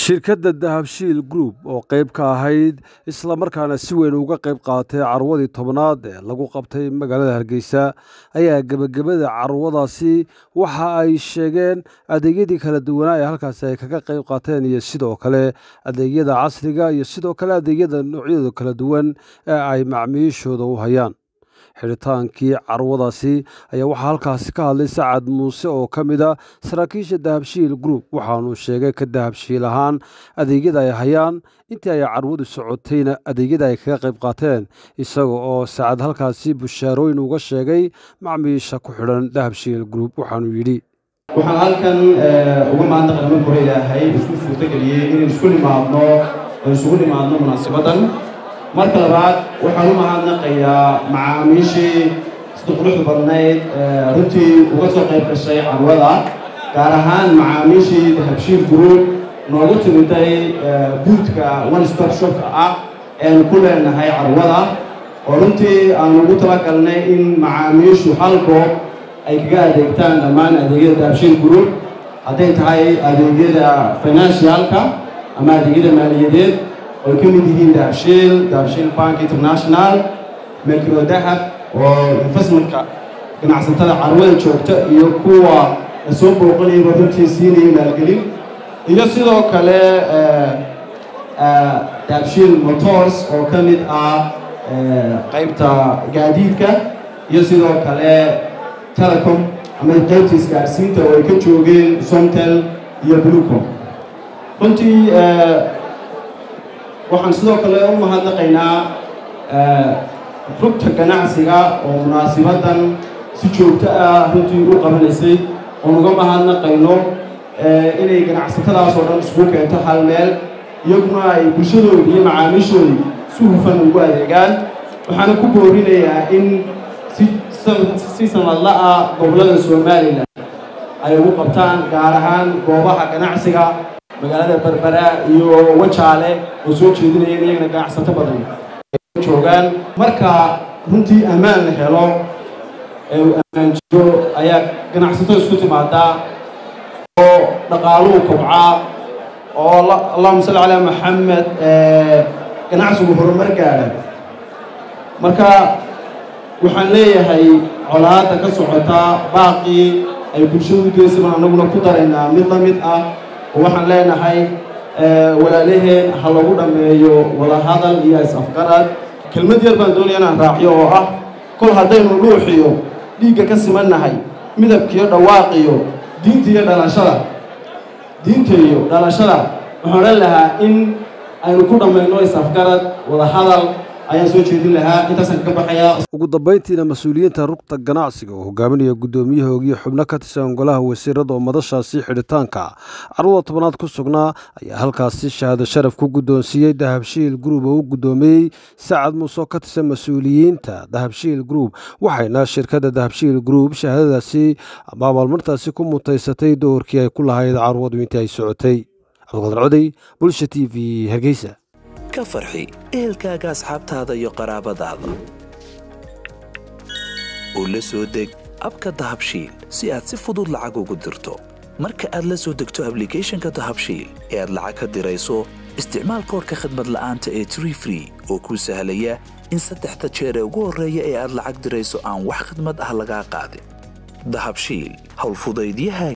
shirkadda dahabshiil group oo qayb ka ahayd islamarkaana si weyn uga qayb qaadatay carwadii tobnaad ee lagu qabtay magaalada hargeysa ayaa gebagabada carwadaasi waxa ay sheegeen adeegyadii kala duwanaa ee halkaasi ay kaga qayb qaateen iyo sidoo kale adeegyada casriga iyo sidoo kale adeegyada noocyadooda kala duwan ee ay macmiishooda u hayaan xidhitaankii carwadaasi ayaa waxaa halkaasi ka hadlay sacad muuse oo ka mid a saraakiisha dahabshiil group waxaanuu sheegay ka dahabshiil ahaan adeegyada ay hayaan intii ay carwadu socotayna adeegyada ay kaga qayb qaateen isaga oo sacad halkaasi bushaarooyin uga sheegay macmiisha ku xidhan dahabshiil group waxaanuu yidhi waxaan halkan uga mahadnaqay marka hore ilaahay isku suurtageliyey inaynu isku nimaadno oo isugu nimaadno munaasibadan marka labaad waxaan u mahadnaqayaa macaamiishii sida quruxda badnayd runtii uga soo qayb gashay carwada gaar ahaan macaamiishii dahabshiil group noogu timiday buudka one stop shopka ah eanu ku leenahay carwada oo runtii aan ugu talagalnay in macaamiishu hal goob ay kaga adeegtaan dhammaan adeegyada dahabshiil group hadday tahay adeegyada financialka ama adeegyada maaliyadeed oy ka mid yihiin dahabshiil dahabshiil bank international micro dahab oo investmentka ganacsatada carwada joogta iyo kuwa la soo booqanayaba runtii siinaya maalgelin iyo sidoo kale dahabshiil motors oo ka mid ah qaybta gaadiidka iyo sidoo kale telecom ama qaybta isgaadhsiinta oo ay ka joogeen somtel iyo blucom runtii waxaan sidoo kale u mahadnaqaynaa rugta ganacsiga oo munaasibadan si joogto ah runtii u qabanaysay oon uga mahadnaqayno inay ganacsatadaas oo dhan isugu keento hal meel iyaguna ay bulshadoodii iyo macaamiishoodii si hufan ugu adeegaan waxaana ku boorinayaa in si sanadla ah gobollada somalilan ay ugu qabtaan gaar ahaan goobaha ganacsiga magaalada berbera iyo wajaale oo soo jeedinaya in iyagana ganacsato badan ay joogaan marka runtii ammaan la helo ee uu ammaan jiro ayaa ganacsato isku timaadaa oo dhaqaaluhu kobcaa oo allahuma salli calaa maxamed ganacsigu horumar gaadha marka waxaan leeyahay colaadda ka socota baaqii ay bulshadu geysaban annaguna ku daraynaa mid la mid ah oo waxaan leenahay walaalaheen ha lagu dhammeeyo wadahadal iyo is-afgarad kelmad yar baan doonaya inaan raaciyo oo ah kol haddaynu dhuuxiyo dhiigga ka simannahay midabkiiyo dhawaaqiyo diinta iyo dhalashada diinta iyo dhalashada waxaan odhan lahaa in aynu ku dhammayno is-afgarad wadahadal ayaan soo jeedin lahaa intaasaan kaga baxayaa ugu dambayntiina mas-uuliyiinta rugta ganacsiga oo hogaaminaya guddoomiyahoogii xubno ka tirsan golaha wasiirada oo madashaasi xidhitaanka carwada tobanaad ku sugnaa ayaa halkaasi shahaado sharaf ku guddoonsiiyey dahabshiil group oo u guddoomiyey sacad muuse oo ka tirsan mas-uuliyiinta dahabshiil group waxayna shirkadda dahabshiil group shahaadadaasi ama abaalmartaasi ku mutaysatay doorkii ay ku lahayd carwadu intii ay socotay cabdiqadir coday bulsha t v hargeysa ka farxi ehelkaaga asxaabtaada iyo qaraabadaada oo la soo deg abka dahabshiil si aad si fudud lacag ugu dirto marka aad la soo degto ablicathonka dahabshiil ee aad lacag ka dirayso isticmaal koorka khadmad la'aanta ee tree free oo kuu sahlaya in saddexda jeer ee ugu horreeya ee aad lacag dirayso aan wax khadmad ah lagaa qaadin dahabshiil howlfudaydyaha